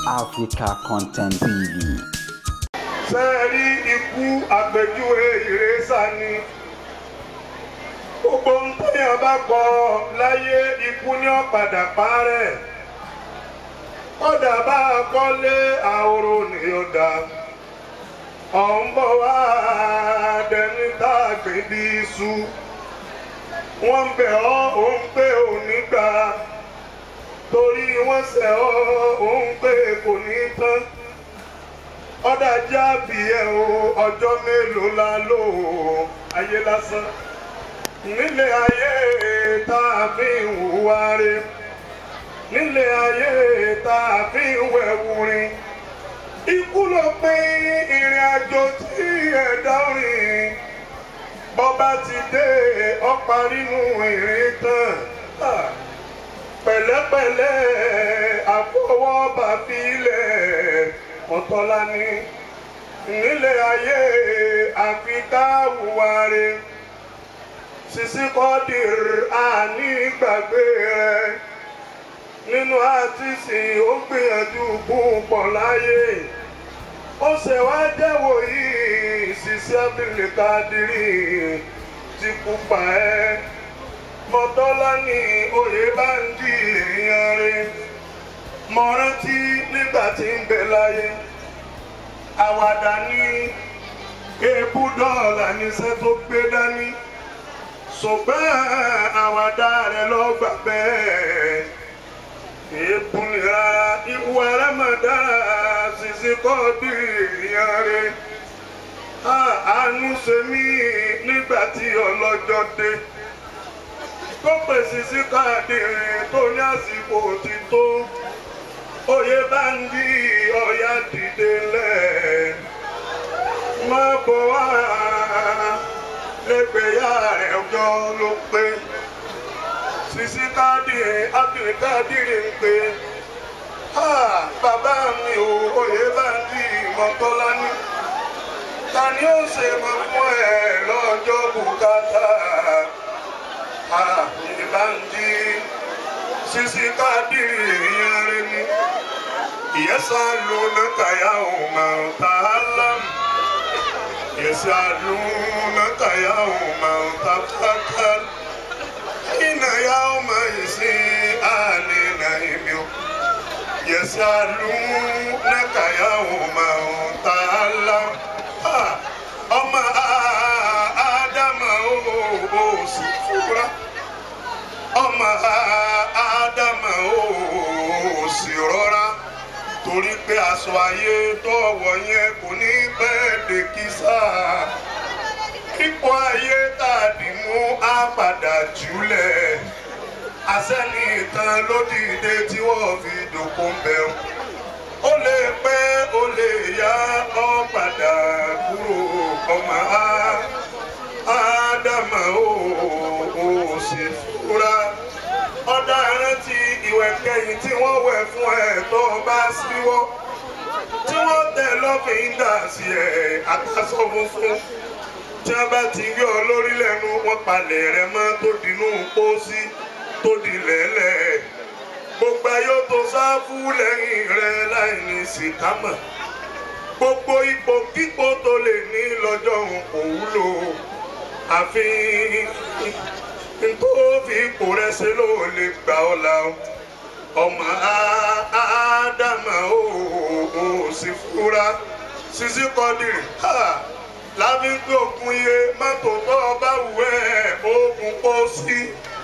Africa Content TV. ṣe rí ikú àpèjúwe ìrẹsà ni gbogbo ń tẹ̀yàn bá kọ láyé ikú ní ọ̀padà parẹ́ kọ́dà bá a kọ́lé àhóró ni ó dá ọ̀n bọ̀ wá dẹni tá a gbé bí iṣu wọ́n ń bẹ̀ ọ́ òun pé òní gbà torí wọ́n ṣẹ̀ ọ́ òun pé kò ní tán ọ̀dà jábì ẹ̀ o ọjọ́ mélòó la lò ó ayé lásán nílé ayé tá a fi ń hùwà re nílé ayé tá a fi ń wẹ̀wù rin ikú ló pín ìrìn àjò tí ẹ̀dá rìn bọ́ba ti dé ọ̀pá nínú ìrìn tán pẹ̀lẹ́pẹ̀lẹ́ àfọwọ́bà filẹ̀ ọ̀tọ́lá ní nílé ayé àfi ká hùwà re sisi kọ́dìr àní gbàgbé rẹ nínú àtìsí ó gbìyànjú púpọ̀ láyé ó ṣe wá jẹ́wọ́ yìí sisi abúlé kadiri ti kú pa ẹ́ mọ́tọ́lá ní oyè bá ń di èèyàn rẹ̀ mo rántí nígbà tí ń bẹ láyé àwàdà ní èébú dọ́ọ̀là níṣẹ́ tó gbé dání ṣùgbọ́n àwàdà rẹ̀ lọ gbà bẹ́ẹ̀ èébú nira ìwà rámàdà ṣìṣe kọ́ bí ìyàn rẹ̀ àánú ṣe mí nígbà tí ọlọ́jọ́ dé tó pèsè sí káàdì tó ní àsìkò ti tó oyè bá ń di ọ̀yà dìde lẹ̀ má bọ̀ wá lẹ́gbẹ̀yà rẹ̀ ọjọ́ ló pé sisi káàdìrì ábìrì káàdìrì ń pè bàbá mi ò oyè bá ń di ìmọ̀tọ́lá ní ta ni ó ṣe mọ̀ fún ẹ lọ́jọ́ bùkátà ìbànjí sisi káàdìrì ìyẹn rẹ ni. يسألونك يوم تعلم يسألونك يوم تفكر إن يوم يسيء نعيم يسألونك يوم تعلم أما آدم أو سفورة أما آدم أو سرورة torí pé aṣọ ayé tó wọ̀ yẹn kò ní bẹ́ẹ̀ lè kí sáà ipò ayé tá a dì mú á padà jùlẹ̀ àsẹ́ni ìtàn ló dìde tí wọ́n fi dòkó ń bẹ̀ ó lè pẹ́ ó lè yá ọ padà kúrò ọmọ ádámà ó ó sì fúra ọ̀dà rántí ìwẹ̀ kẹyìn tí wọ́n wẹ̀ fún ẹ̀ tó bá síwọ́ tí wọ́n tẹ̀ lọ́fíńdà sí ẹ̀ àtàsọ funfun tí wọ́n bá ti rí ọ lórí lẹ́nu wọ́n palẹ̀ rẹ mọ́ tó dinú pósí tó di lẹ́lẹ̀ gbogbo ayé tó sáfù lẹ́yìn rẹ láì ní sìkámà gbogbo ipò kíkó tó lè ní lọ́jọ́ òun kò wúlò àfi ntòfi ipò rẹ ṣe ló lè gbà ọ́ la ọmọ ádámà ó ó sì fúra sisi kọ́dìrì láfi ń gbé òkun iye mọ́tò tó ọba wù ẹ́ oògùn pọ̀ sí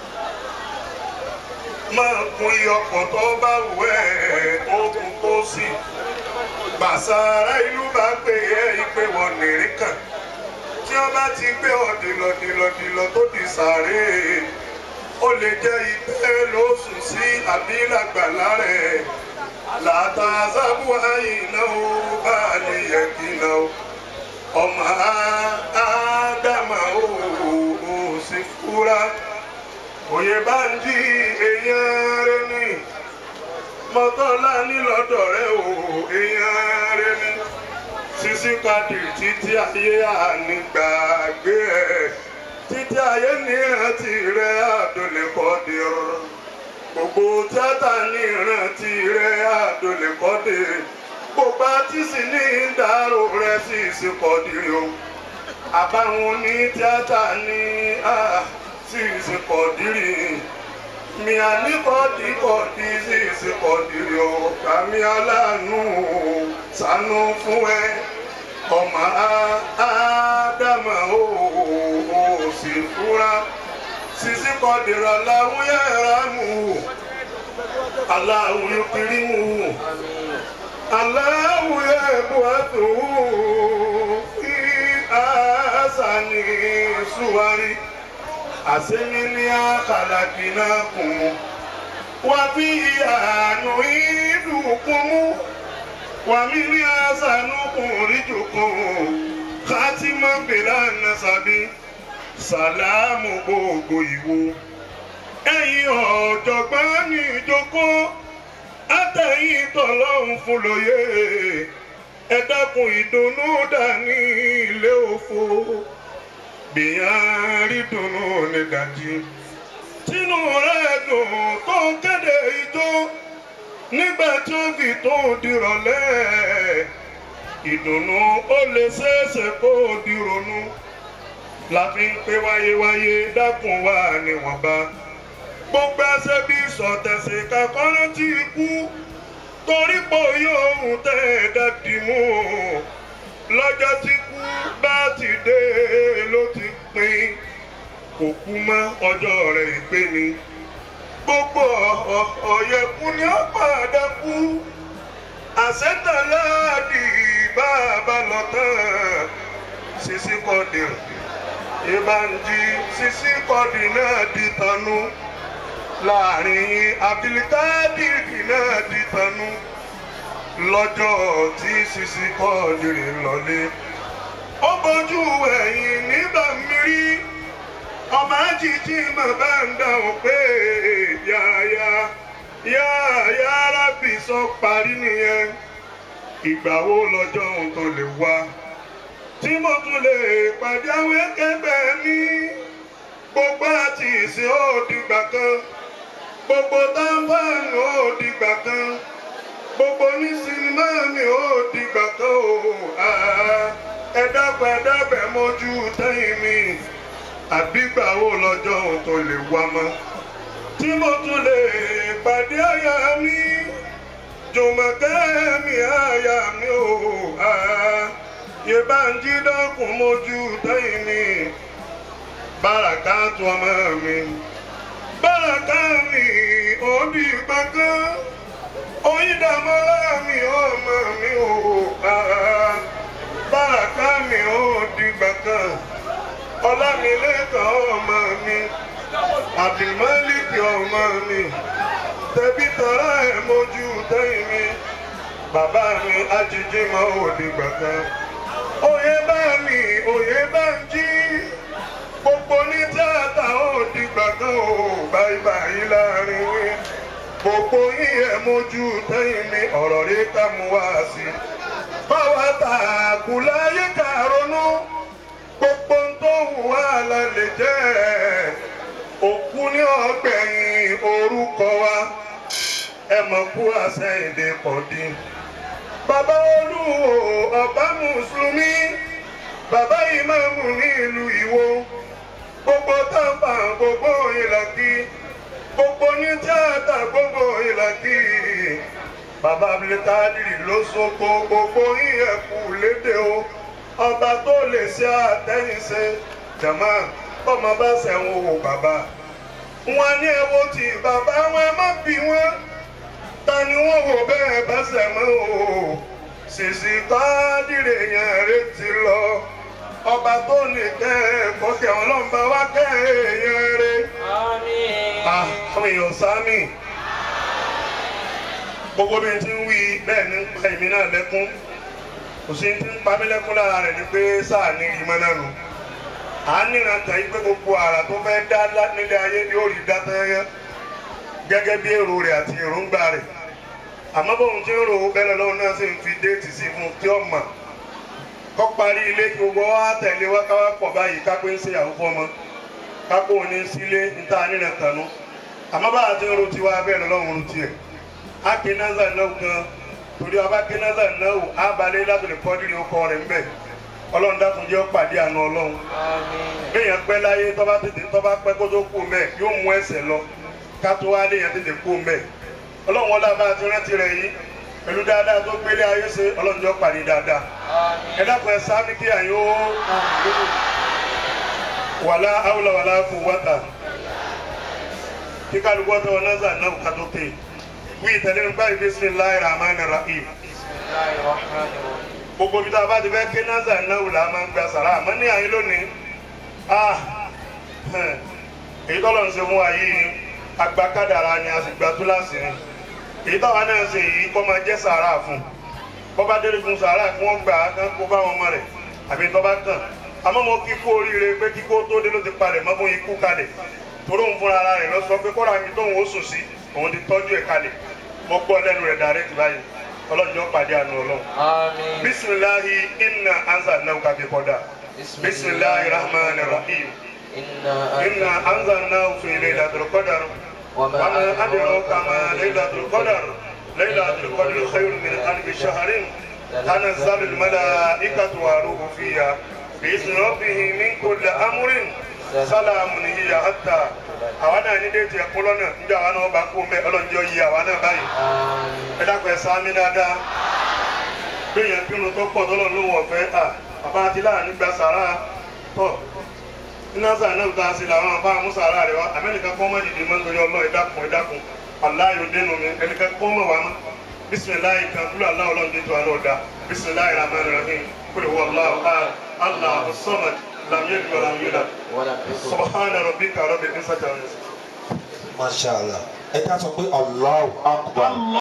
máa kun iye ọkọ̀ tó ọba wù ẹ́ oògùn pọ̀ sí gbàsára ìlú bá pè é ìpè wọn nìrí kan tí wọ́n bá ti gbé ọ dìlọ̀dìlọ̀dìlọ̀ tó di sàárè ó lè jẹ́ ìtẹ́ lóṣù sí àbí làgbàlá rẹ̀ làtàzábù àyìnà ó bá lè yẹ kìnà ó ọmọ ádámà ó ó sì fúra òye bá ń di èèyàn rẹ ní mọ́tọ́lá nílọ́dọ̀ rẹ ó èèyàn rẹ ní sisi kadi títí ayé ànígbàgbé ẹ títí ayé ní ìrántí rẹ àdólè kọ́dìrọ̀ gbogbo tíátà ní ìrántí rẹ àdólẹ́kọ́dé gbogbo àti sì ní ìdárò rẹ̀ sì sì kọ́dìrì o àbáwọn ní tíátà ní sì sì kọ́dìrì mi àníkọ́dì kọ́dì sì sì kọ́dìrì o kàmí aláàánú ṣàánú fún ẹ ọmọ ádámà ó sì fúra sisi kọ́dìrì aláwọ̀ yẹra mú aláwọ̀ yóò kiri mú aláwọ̀ yẹ buwátò fi àṣàní suwari àṣemílí àkàlàkìnà kùn wà fi àánú ìdùnkún mú wà mí ní àṣànú kùn ríjùkùn kátìmọ́ bẹ̀rẹ̀ ànásàbí sàlámù gbogbo ìwo ẹ̀yin ọ̀jọ̀gbọ́n ní ìjókòó àtẹ̀yìn tọ̀lọ́hún fún lóye ẹ dákun ìdùnnú dání ilé òfo gbìyàn rí dùnnú ní dàjí tínú rẹ̀ dùn tó ń kéde ijó nígbà tí ó fi tó dìrọ̀lẹ́ ìdùnnú ó lè ṣeéṣe kó dìrònú la fi ń pé wáyéwáyé dákun wá níwọ̀nba gbogbo ẹsẹ̀ bí sọ̀tẹ̀sẹ̀ kakọ́rọ́ ti kú torí pò yóò tẹ̀ ẹ́ dàdí mú lọ́jọ́ tí kú bá ti dé ló ti pin kò kú mọ́ ọjọ́ rẹ̀ ìpè ni gbogbo ọ̀yẹ̀kú ni ó padà kú àṣetàláàdì bá a bá lọ tán sisi kọ́dì ìbànjí sisi kọ́dì náà di tanú láàrin abilikádìrì náà di tanú lọ́jọ́ tí sisi kọ́dì lọlé ó bójú ẹ̀yìn nígbà mírí ọmọ ajíjí mà bá ń dáhùn pé yáyá yáyá rábì sọ parí nìyẹn ìgbà wo lọ́jọ́ òun tó lè wá tí mo tún lè pàdé àwọn ẹgbẹ́ mi gbogbo àti ìsìn ó dìgbà kan gbogbo tábàánù ó dìgbà kan gbogbo ní sinimá mi ó dìgbà kan o ẹ dábàá ẹ dábàá mójú tẹ́yìn mi àbígbà wo lọ́jọ́ òun tó lè wá mọ́ tí mo tún lè pàdé àyà mi jùmọ̀kẹ́ mi àyà mi ò yé bá ń jí dákun mójú tẹ́yìn mi báràká tu ọmọ mi báràká mi ò di gbọ̀ngàn oyídàmọ́lá mi ọmọ mi ò báràká mi ò di gbọ̀ngàn ọlámilẹ́kàn ọmọ mi àbímọ́lìkì ọmọ mi tẹ̀bí tọ́lá ẹ̀ mójú tẹ́yìn mi bàbá mi ajíjí mọ́ òdìgbà kan òye bá mi òye bá ń jí gbogbo ní tíátà òdìgbà kan ò báyìí báyìí láàrin wí gbogbo yín ẹ̀ mójú tẹ́yìn mi ọ̀rọ̀ rí ká mú wá sí báwa tààkù láyé ká ronú gbogbo tó wù wá la lè jẹ́ òkú ní ọgbẹ̀yìn orúkọ wa ẹ mọ̀ kú àṣẹ èdè pọ̀dí. bàbá olúwo ọba mùsùlùmí bàbá ìmáàmù ní ìlú ìwó gbogbo tábà gbogbo ìlàkí gbogbo ní tíátà gbogbo ìlàkí bàbá abdulkadiri ló sọkò gbogbo ìyẹ̀kú lédè o ọba tó lè ṣe àtẹ̀yìnṣe jàmá bọ́mọ bá ṣẹ̀wọ̀n wò bàbá. wọn ní ẹwọ́ tí bàbá wọn má bí wọn ta ni wọn wò bẹ́ẹ̀ bá ṣẹ̀mọ́ o ṣèṣì tádìrè yẹn retí lọ ọba tó ní kẹ́ ẹ̀ kọ́kẹ́ ọlọ́mọba wá kẹ́ ẹ̀ yẹn re. àwọn èèyàn sámi gbogbo bí n ti ń wí bẹ́ẹ̀ ni ń pa èmi náà lẹ́kún kò sí ti ń pa mí lẹ́kún lára rẹ̀ ni pé sáà ní ìmọ̀ náà nù. à ń níran tàn yín pé gbogbo àrà tó fẹ́ dá nílé ayé ni ó rí dá tẹ́yẹ́ gẹ́gẹ́ bí èrò rẹ̀ àti èròǹgbà rẹ̀. àmọ́ bóun ti ń ro bẹ́ẹ̀ lọ́wọ́ náà sì ń fi déètì sí fún tí ó mọ̀. kọ́ parí ilé kí gbogbo wa tẹ̀lé wá káwá pọ̀ báyìí kápẹ́ ń ṣèyàwó fọmọ kápẹ́ òní sílé níta níran tànú. àmọ́ bá a ti ń ro tiwa bẹ́ẹ̀ lọ́wọ́ ń ro tiẹ̀ akenaza náà gan torí ọba akenaza náà abalẹ̀ lábẹ̀lẹ̀ kọ́dìrì ọkọ rẹ̀ ńbẹ̀ ọlọ́run dákun jẹ́ ọ̀pàdé àna ọlọ́run béèyàn pẹ́ láyé tọ́ba tètè tọ́ba pẹ́ kó tó kú mẹ́ yóò mú ẹsẹ̀ lọ ká tó wá léèyàn tètè kú mẹ́ ọlọ́run ọlá bá ti rántí rẹ̀ yìí pẹ̀lú dáadáa tó gbélé ayé ṣe ọlọ́run jẹ́ ọ̀pàdé dáadáa ẹ dákun ẹ sáà ní kí àyè ó wàlá àwùlà wàlá kù wọ́tà kí kálukú ọ̀tọ̀ wọn náà zà náà ká tó ké wí ìtẹ̀lé nípa bismillahir rahmanir rahim gbogbo bí tá a bá ti fẹ́ ké náza náà wò la máa ń gba sàrà àmọ́ ní àyín lónìí ah èyí tọ́lọ̀ ń ṣe fún wa yìí agba kádàrá ni a sì gba túláàsì ni èyí táwa náà ṣe yìí kọ́ máa jẹ́ sàrà fún bọ́bá délé fún sàrà kí wọ́n gbà á kán kó bá wọn mọ́ rẹ̀ àbí tọ́ba kàn àmọ́ mo kíkó oríire pé kíkó tó dé ló ti palẹ̀ mọ́ fún ikú kalẹ̀ toró ń fúnra ara rẹ̀ lọ sọ pé kọ́ra mi tóun ó sùn sí òun ti tọ́jú ẹ̀ kalẹ̀ mo gbọ́ lẹ́nu rẹ̀ dàrẹ́tì báyìí ọlọ́jọ́ pàdé àánú ọlọ́run. آمين bisimilahi inna anzalnahu ka fi kọ́dà bisimilahi rahman rahim إنا inna anzalnahu fi laylatul qadar وما wama adraka أدراك ma ما laylatul qadar laylatul qadri khayrun min alfi shahrin tanazzalu al malaikatu wa ruhu fiha bi'izni rabbihim min kulli amrin salamun hiya hatta àwa náà ní déètì ẹ̀kọ́ lọ́nà níbi àwa náà bá kú mẹ́ ọlọ́njọ́ yìí àwa náà báyìí آمين ẹ dákun ẹ sáámi dáadáa gbẹ̀yàn kírun tó pọ̀ tọ́lọ̀ ló wọ̀ fẹ́ à bàbá àti láàánú gba sàrà tọ̀ iná sàn náà ta sí làwọn àbá àmúsàrà rẹ wa amẹ́nìkan kọ́ mọ́ dìde mọ́ nítorí ọlọ́ ẹ dákun ẹ dákun aláyò dénú mi ẹnìkan kọ́ mọ́ wa mọ́ bisimilayi kan kúlò aláwọ̀ lọ́n dé tó a lọ́ọ̀ da bisimilayi rahman rahim kúlò wọ́n aláwọ̀ aláwọ̀ sọ́mad làmúyẹ́ dùgbò làmúyẹ́ dà ولم يكن subhana rabbika rabbil izzati amma yasifun. masha allah ẹ ká sọ pé allahu akbar.